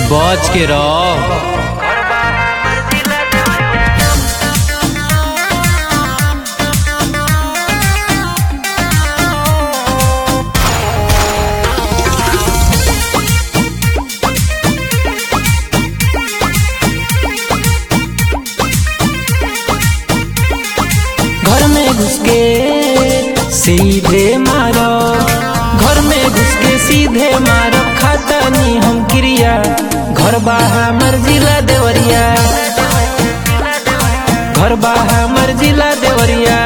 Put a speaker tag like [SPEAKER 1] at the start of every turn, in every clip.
[SPEAKER 1] बच के रह
[SPEAKER 2] घर में घुस के सीधे मारो घर में घुस के सीधे मारो खाता नी हम क्रिया घर बाहा मर्जिला देवरिया घर बाहा मर्जिला देवरिया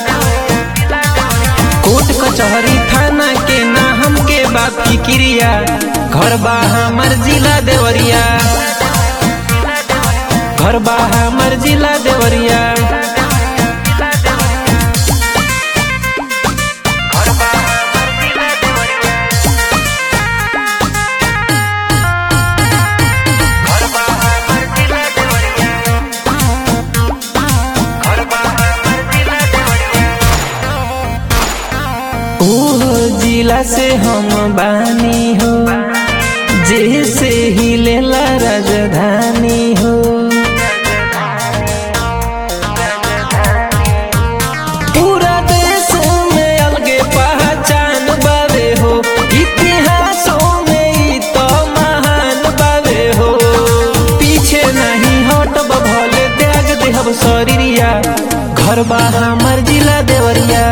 [SPEAKER 2] कोर्ट कचहरी थाना के ना हमके बाप की क्रिया घर बाहा मर्जिला देवरिया घर बाहा मर्जिला देवरिया ओहो जिला से हम बानी हो जैसे ही लेला राजधानी हो पूरा देश में अलगे पहचान बावे हो इतिहासों में ई तो महान बावे हो पीछे नहीं हटब भले त्याग देहब शरीरिया घर बा हमर जिला देवरिया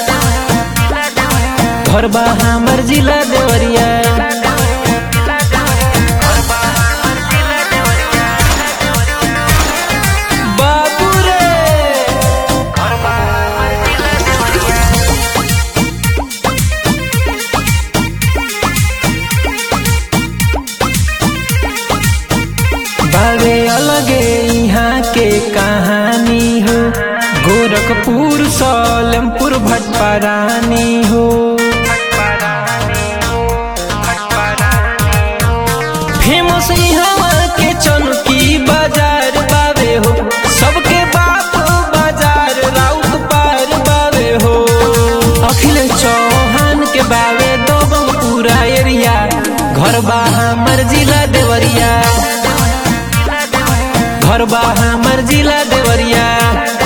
[SPEAKER 2] घर बा हमर जिला देवरिया बाबू रे बावे अलगे यहाँ के कहानी हो गोरखपुर सोलमपुर भटपारानी हो फेमस यहाँ के चौकी बाजार बावे हो सबके बाप बाजार राउत पार बावे हो अखिल चौहान के बावे दो पूरा एरिया घर बा हमर जिला देवरिया घर बा हमर जिला देवरिया